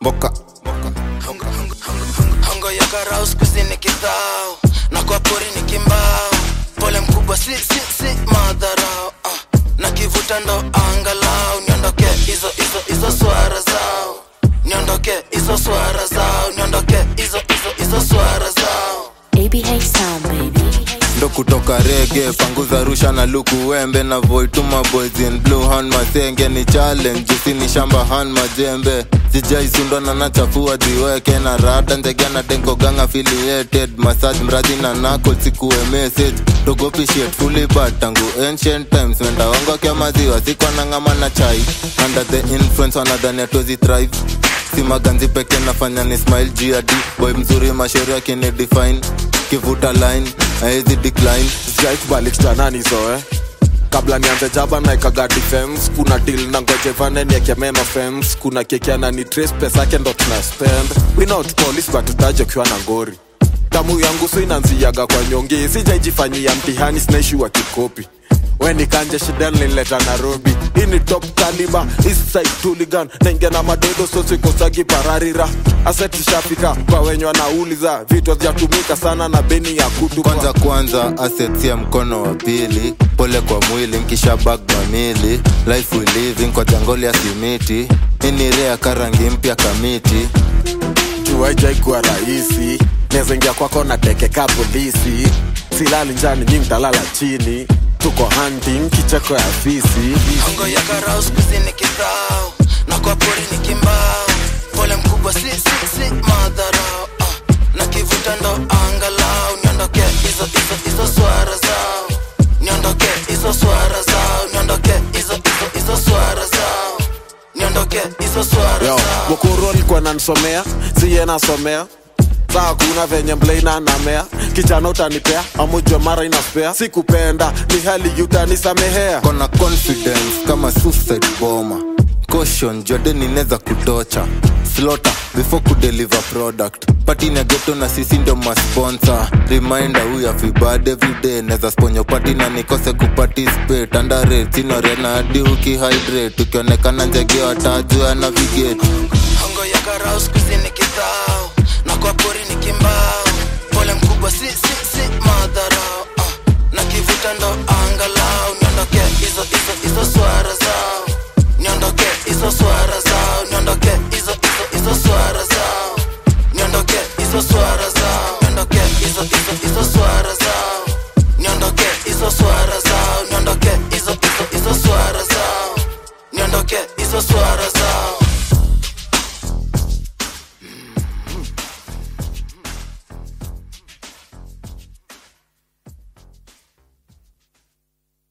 mboka Hongo, hongo, hongo, hongo, hongo ya karau skuzi ni kidhao na kwa pori ni kimbao pole mkubwa si si si madharau uh. na kivuta ndo angalau niondoke hizo hizo hizo swara zao niondoke hizo swara zao niondoke hizo hizo hizo swara zao ABH Sound, baby. ndo kutoka rege panguza rusha na luku wembe na voituma boys in blue hand masenge ni challenge jusi ni shamba hand majembe sijaisundwa na nachafua ziweke na rada ndege na denkogang affiliated massage mradi na nako sikuwe message togopishit fully bad tangu ancient times wendaongo kya maziwa sikwa na ngama na chai under the influence wanadhani atozi thrive si maganzi peke nafanya ni smile gad boy mzuri mashauri akini define kivuta line aezi decline sijai kubali kitanani zoe kabla nianze jaba naekaga defense kuna deal na ngoje vane niekemema fems kuna kekiana ni trace pesa yake ndo tuna spend we not police but utaje ukiwa na ngori damu yangu so inanziaga kwa nyongi sijaijifanyia mtihani sinaishi wa kikopi weni kanje shida nilileta nairobi hii ni top kaliba eastside tuligan naingia na madodo sosikosagi pararira aseti shafika kwa wenye wanauliza vitu hazijatumika sana na beni ya kutupa kwanza kwanza assets ya mkono wa pili pole kwa mwili nkisha bag mamili life we living kwa jangoli ya simiti ini rea karangi mpya kamiti jua ijaikuwa rahisi nezaingia kwako na tekeka polisi silali njani nyi mtalala chini tuko hunting kicheko ya fisi hongo ya karau skuzi ni kidhao na kwa pori ni kimbao pole mkubwa si si si madharau uh. na kivuta ndo angalau niondoke hizo hizo hizo swara zao niondoke hizo swara zao niondoke hizo hizo hizo swara zao niondoke hizo swara yo zao mukuru alikuwa nanisomea siye nasomea saa kuna venye mleina namea kichana utanipea amujwa mara inaspea sikupenda ni hali utanisamehea kona confidence kama suicide bomber caution jordan inaweza kutocha slota before kudeliver product patini ya geto na sisi ndio masponsor reminder huya fibad everyday naweza sponyo pati na nikose kuparticipate underrate sinorena hadi ukihydrate ukionekana njege watajua navigate hongo ya karau skuzi ni kidhao na kwa pori ni kimbao pole mkubwa si si si madharau uh. na kivuta ndo angalau niondoke hizo hizo hizo swara zao niondoke hizo swara zao niondoke hizo hizo hizo swara zao niondoke hizo swara zao niondoke hizo hizo hizo swara zao niondoke hizo swara zao niondoke hizo hizo hizo swara zao niondoke hizo swara zao